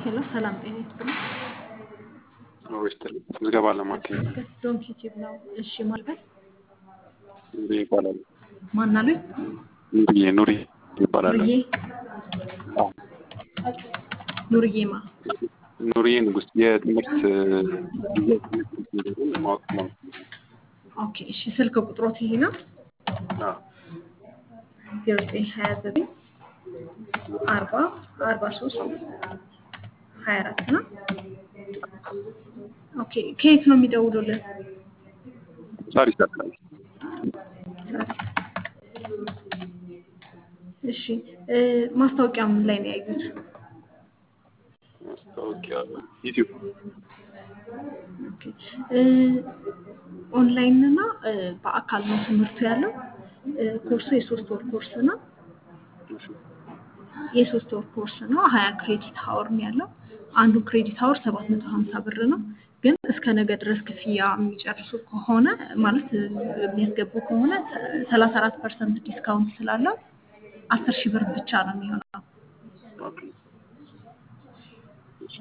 ሄሎ ሰላም ጤና ይስጥልኝ። ኑሮ ይስጥልኝ። ምዝገባ ለማካሄድ ይመስገን ዶንኪ ቲዩብ ነው። እሺ ማልበት ኑሪ ይባላል። ማን አሉኝ? ኑሪዬ ኑሪ ይባላል። ኑርዬ አዎ፣ ኑርዬ ማ ኑሪዬ ንጉስ የትምህርት ማወቅ ነው። ኦኬ እሺ ስልክ ቁጥሮት ይሄ ነው አዎ፣ ዜሮ ዘጠኝ ሀያ ዘጠኝ አርባ አርባ ሶስት ሀያ አራት ነው። ኦኬ ከየት ነው የሚደውሉልን? ሳሪስ አካባቢ እሺ እ ማስታወቂያው ምን ላይ ነው ያዩት? ማስታወቂያ ዩቲዩብ ኦኬ እ ኦንላይን እና እ በአካል ነው ትምህርቱ ያለው። እ ኮርሱ የሶስት ወር ኮርስ ነው። የሶስት ወር ኮርስ ነው። ሀያ ክሬዲት ሀወር ነው ያለው። አንዱ ክሬዲት ሀወር ሰባት መቶ ሀምሳ ብር ነው። ግን እስከ ነገ ድረስ ክፍያ የሚጨርሱ ከሆነ ማለት እ የሚያስገቡ ከሆነ ሰላሳ አራት ፐርሰንት ዲስካውንት ስላለው አስር ሺህ ብር ብቻ ነው የሚሆነው። ኦኬ። እሺ።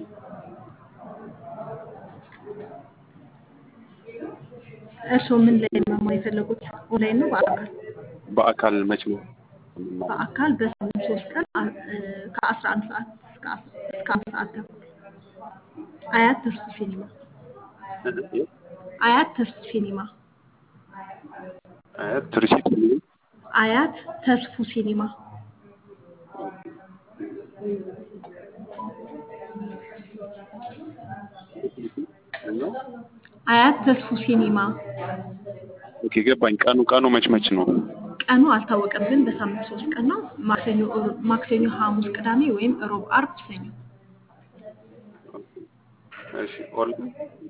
እርስዎ ምን ላይ ነው መማር የፈለጉት? ኦንላይን ነው በአካል? በአካል መቼ ነው? በአካል በሳምንት ሶስት ቀን አ- እ ከአስራ አንድ ሰዓት እስከ አስ- እስከ አንድ ሰዓት ተኩል አያት ተርሱ ሲኒማ አያት ተርሱ ሲኒማ አያት ትርሲት አያት ተስፉ ሲኒማ አያት ተስፉ ሲኒማ ኦኬ ገባኝ። ቀኑ ቀኑ መች መች ነው? ቀኑ አልታወቀም፣ ግን በሳምንት ሶስት ቀን ነው። ማክሰኞ፣ እሮ- ማክሰኞ፣ ሐሙስ፣ ቅዳሜ ወይም ሮብ፣ አርብ፣ ሰኞ። እሺ ኦንላይን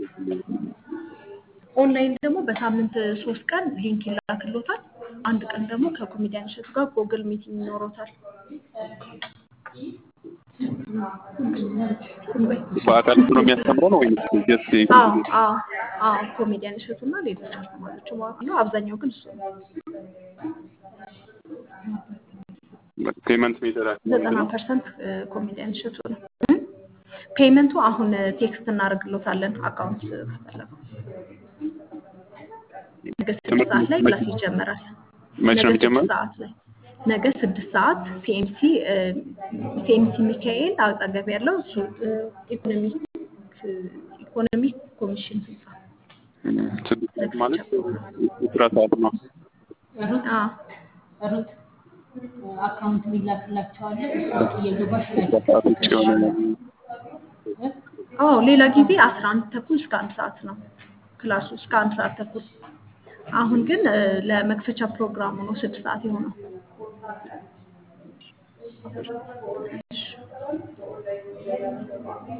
ኦንላይን ደግሞ በሳምንት ሶስት ቀን ሊንክ ይላክሎታል። አንድ ቀን ደግሞ ከኮሜዲያን እሸቱ ጋር ጎግል ሚቲንግ ይኖሮታል። ቁምበይ በአካል ነው የሚያስተምረው ነው ወይስ ጀስት አዎ አዎ አዎ ኮሜዲያን እሸቱ እና ሌሎች አስተማሪዎች ማለት ነው። አብዛኛው ግን እሱ ነው። ፔመንት ሜተዳችሁ ዘጠና ፐርሰንት ኮሜዲያን እሸቱ ነው። እም? ፔመንቱ አሁን ቴክስት እናደርግሎታለን አካውንት ከፈለጉ ነገ ስድስት ሰዓት ላይ ክላስ ይጀምራል። መች ነው ነገ ስድስት የሚጀመረው? ሰዓት ላይ ነገ ስድስት ሰዓት ሲኤምሲ ሲኤምሲ ሚካኤል አጠገብ ያለው እሱ ኢኮኖሚክ ኢኮኖሚክ ኮሚሽን ህንፃ ስድስት ሰዓት ማለት የስራ ሰዓት ነው። አዎ ሩት አካውንት ሚላክላቸዋል። እሱን እየገባሽ ከስራ ሰዓት ውጭ የሆነ አዎ ሌላ ጊዜ አስራ አንድ ተኩል እስከ አንድ ሰዓት ነው ክላሱ እስከ አንድ ሰዓት ተኩል። አሁን ግን እ፣ ለመክፈቻ ፕሮግራሙ ነው ስድስት ሰዓት የሆነው።